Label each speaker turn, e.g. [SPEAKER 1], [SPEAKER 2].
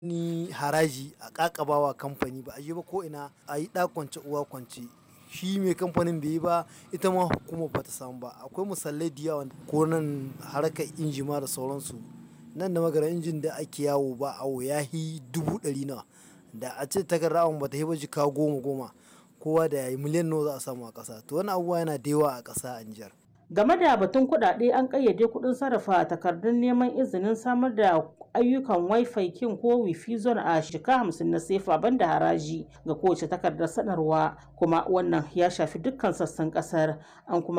[SPEAKER 1] ni haraji a ƙaƙabawa kamfani ba a yi ba ko ina a yi ɗa kwance uwa kwance shi mai kamfanin bai yi ba ita ma hukumar ba ta samu ba akwai misalai da yawa ko nan harkar inji ma da sauransu nan da magana injin da ake yawo ba awo ya yi dubu ɗari nawa da a ce takardar awon ba ta yi ba jika goma goma kowa da yayi miliyan nawa za a samu a ƙasa to wani abubuwa yana da yawa a ƙasa a Nijar.
[SPEAKER 2] Game da batun kuɗaɗe an ƙayyade kuɗin sarrafa takardun neman izinin samar da ayyukan Wi-Fi kin ko Wi-Fi zone a shika hamsin na sefa banda haraji ga kowace takardar sanarwa kuma wannan ya shafi dukkan sassan ƙasar an kuma